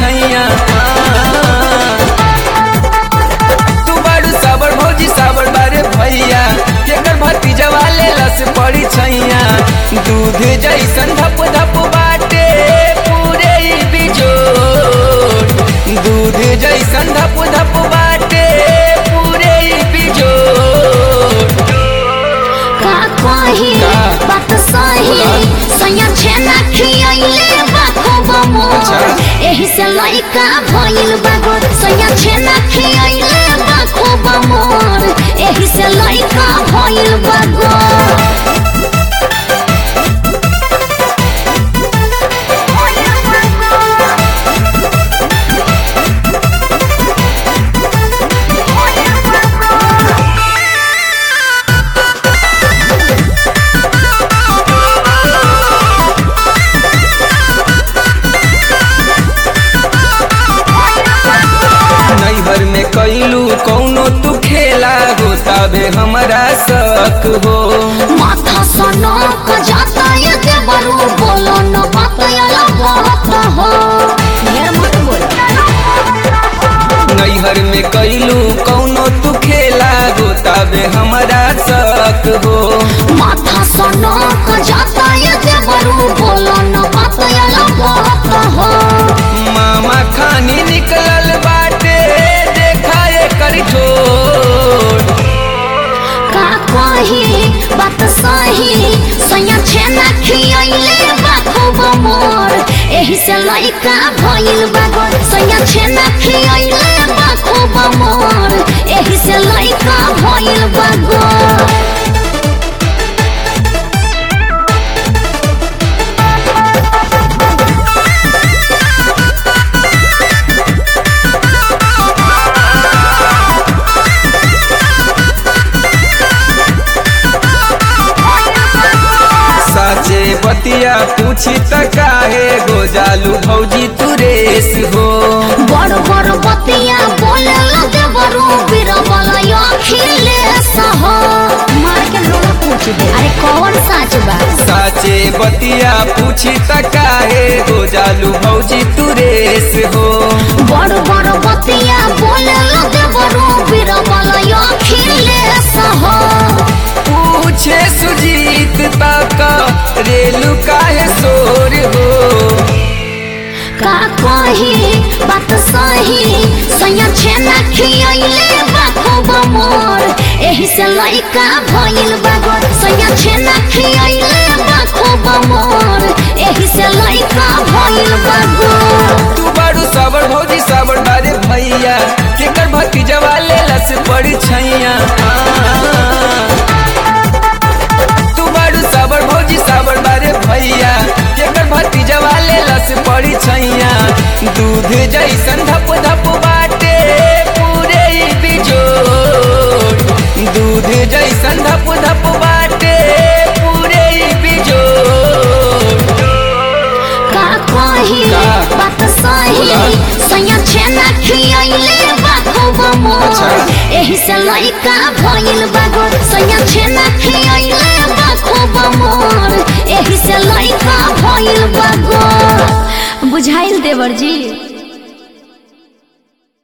छैया तू बारू साबर भौजी साबर बारे भैया केकर भतीजा वाले लस पड़ी छैया दूध जैसन धप धप बाटे पूरे ई बिजोर दूध जैसन धप धप बाटे पूरे ई बिजोर का कही का? बात सही सैया छेना खियाइले बा खूब मोर अच्छा। एही से लइका भइल बा गोर सैया छेना खियाइले बा खूब मोर एही से लइका भइल बा गोर नैहर में कैलू कौनो तू खेला होता बे हमारा शक हो माथा सनो क जाता ये के बरू बोलो न बात याला बहुत हो ढेर मत बोल नैहर में कैलू कौनो तू खेला होता बे हमारा शक हो माथा सनो क जाता ये के बरू बोलो न बात याला बहुत हो मामा खानी निकलल बाटे देखा एकर ठोर का कही बात सही सैया छेना खियाइले बा खूब मोर एही से लइका भइल बा गोर सैया छेना खियाइले बा खूब मोर एही से लइका भइल बा गोर साचे बतिया पूछी त काहे गोजालू भौजी तू रेस हो बड़ बड़ बतिया बोले लगे बरू बीरबल अखिले सह मार के लोला पूछ दे अरे कौन साच बा साचे बतिया पूछी त काहे गोजालू भौजी तू रेस हो बड़ बड़ बतिया बोले लगे बरू बीरबल अखिले सह पूछे सुजीत तक रेलू काहे सोर हो का कही बात सही सैया छेना खियाइले बा खूब मोर एही से लइका भइल बा गोर सैया छेना खियाइले बा खूब मोर एही से लइका भइल बा गोर तू बारू साबर भौजी साबर बारे भैया केकर भतीजा वाले लस पड़ी छैया तू बारू साबर भौजी साबर बारे भैया केकर भतीजा वाले लस पड़ी छैया दूध जैसन धप धप बाटे पूरे ई बिजोर दूध जैसन धप धप बाटे पूरे ई बिजोर का कही का? बात सही बोला। सैया छेना खियाइले बा खूब मोर अच्छा। एही से लइका भइल बा गोर सैया छेना खियाइले बा खूब मोर एही से लइका भइल बा गोर बुझाइल देवर जी